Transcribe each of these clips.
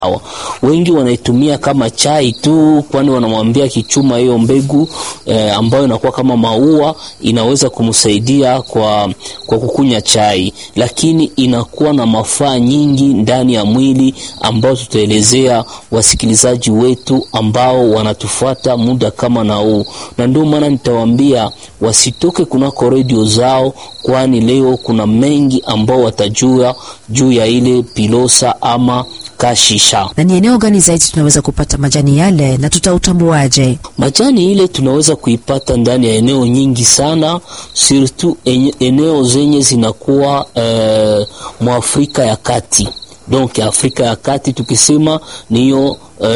Wengi wanaitumia kama chai tu, kwani wanamwambia kichuma hiyo mbegu eh, ambayo inakuwa kama maua inaweza kumsaidia kwa, kwa kukunya chai, lakini inakuwa na mafaa nyingi ndani ya mwili ambao tutaelezea wasikilizaji wetu ambao wanatufuata muda kama na huu, na ndio maana nitawaambia wasitoke kunako redio zao, kwani leo kuna mengi ambao watajua juu ya ile pilosa ama kashisha. Na ni eneo gani zaidi tunaweza kupata majani yale na tutautambuaje? Majani ile tunaweza kuipata ndani ya eneo nyingi sana, surtout eneo zenye zinakuwa eh, mwa Afrika ya Kati. Donc Afrika ya Kati tukisema niyo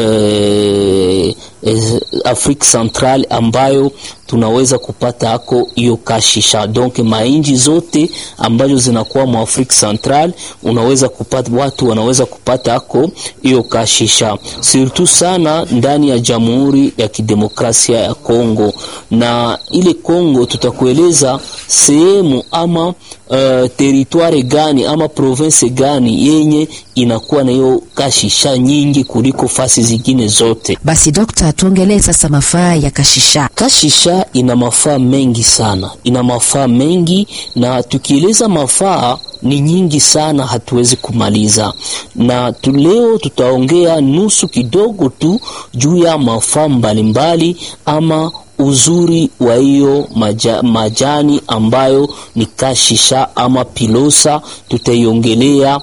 eh, eh, Afrika Central ambayo tunaweza kupata hako hiyo kashisha. Donc mainji zote ambazo zinakuwa mwa Afrika Central unaweza kupata, watu wanaweza kupata hako hiyo kashisha, surtout sana ndani ya Jamhuri ya Kidemokrasia ya Kongo. Na ile Kongo tutakueleza sehemu ama uh, teritware gani ama province gani yenye inakuwa na hiyo kashisha nyingi kuliko fasi zingine zote. Basi dokta, tuongelee sasa mafaa ya kashisha. Kashisha ina mafaa mengi sana, ina mafaa mengi, na tukieleza mafaa ni nyingi sana, hatuwezi kumaliza. Na tu leo tutaongea nusu kidogo tu juu ya mafaa mbalimbali ama uzuri wa hiyo maja, majani ambayo ni kashisha ama pilosa tutaiongelea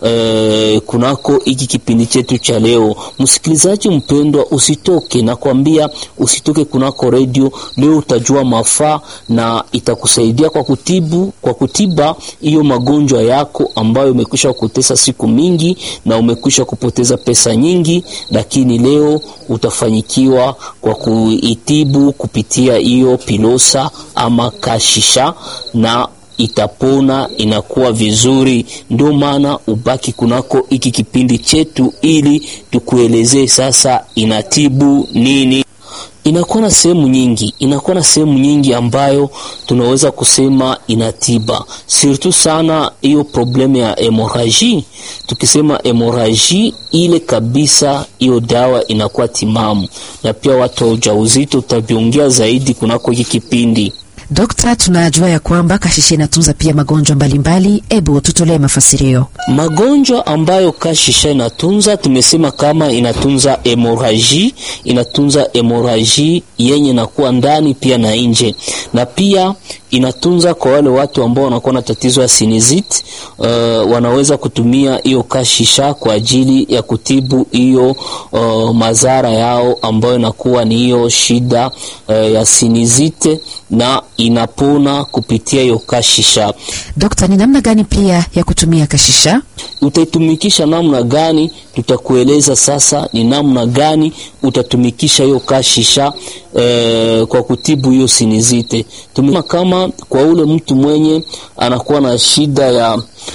eh, kunako hiki kipindi chetu cha leo. Msikilizaji mpendwa, usitoke na kuambia, usitoke kunako redio. Leo utajua mafaa na itakusaidia kwa kutibu, kwa kutiba hiyo magonjwa yako ambayo umekwisha kutesa siku mingi na umekwisha kupoteza pesa nyingi, lakini leo utafanyikiwa kwa kuitibu kupitia hiyo pilosa ama kashisha na itapona, inakuwa vizuri. Ndio maana ubaki kunako hiki kipindi chetu, ili tukuelezee sasa inatibu nini. Inakuwa na sehemu nyingi, inakuwa na sehemu nyingi ambayo tunaweza kusema inatiba, surtout sana hiyo probleme ya hemoraji. Tukisema hemoraji ile kabisa, hiyo dawa inakuwa timamu, na pia watu wa ujauzito utaviongea zaidi kunako hiki kipindi. Dokta, tunajua ya kwamba kashisha inatunza pia magonjwa mbalimbali. Ebu tutolee mafasirio. Magonjwa ambayo kashisha inatunza, tumesema kama inatunza hemoraji, inatunza hemoraji yenye nakuwa ndani pia na nje, na pia inatunza kwa wale watu ambao wanakuwa na tatizo ya sinizit. Uh, wanaweza kutumia hiyo kashisha kwa ajili ya kutibu hiyo uh, madhara yao ambayo inakuwa ni hiyo shida uh, ya sinizite na inapona kupitia hiyo kashisha. Dokta, ni namna gani pia ya kutumia kashisha? Utaitumikisha namna gani? Tutakueleza sasa ni namna gani utatumikisha hiyo kashisha eh, kwa kutibu hiyo sinizite. Tumia kama kwa ule mtu mwenye anakuwa na shida ya,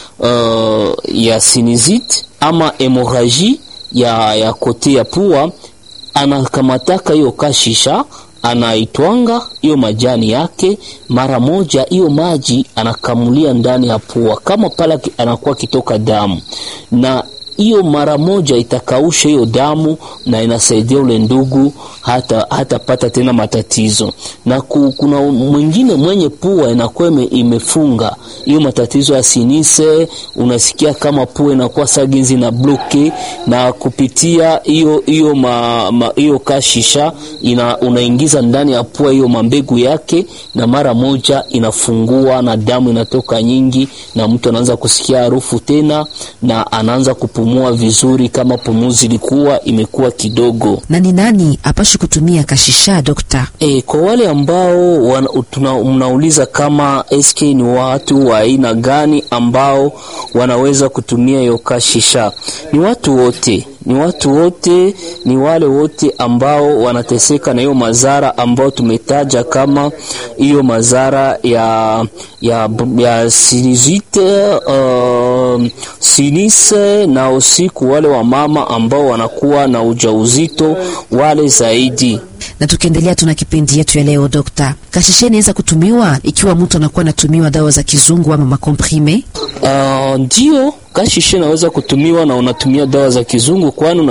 uh, ya sinizite ama hemoraji ya, ya kote ya pua, anakamataka hiyo kashisha anaitwanga hiyo majani yake mara moja, hiyo maji anakamulia ndani ya pua, kama pala anakuwa kitoka damu, na hiyo mara moja itakausha hiyo damu na inasaidia ule ndugu hata hatapata tena matatizo. Na ku, kuna mwingine mwenye pua inakuwa imefunga hiyo matatizo ya sinise, unasikia kama pua inakuwa saginzi na bloke, na kupitia hiyo hiyo hiyo kashisha ina, unaingiza ndani ya pua hiyo mambegu yake, na mara moja inafungua na damu inatoka nyingi, na mtu anaanza kusikia harufu tena na anaanza kupumua vizuri, kama pumuzi ilikuwa imekuwa kidogo. Na ni nani apashi kutumia kashisha dokta? E, kwa wale ambao wana, tuna, mnauliza kama SK ni watu wa aina gani ambao wanaweza kutumia hiyo kashisha, ni watu wote ni watu wote, ni wale wote ambao wanateseka na hiyo madhara ambao tumetaja, kama hiyo madhara ya, ya, ya sinizite uh, sinise na usiku, wale wa mama ambao wanakuwa na ujauzito, wale zaidi Na tukiendelea, tuna kipindi yetu ya leo. Dokta, kashishe inaweza kutumiwa ikiwa mtu anakuwa anatumiwa dawa za kizungu ama makomprime? Uh, ndio kashishe inaweza kutumiwa na unatumia dawa za kizungu kwani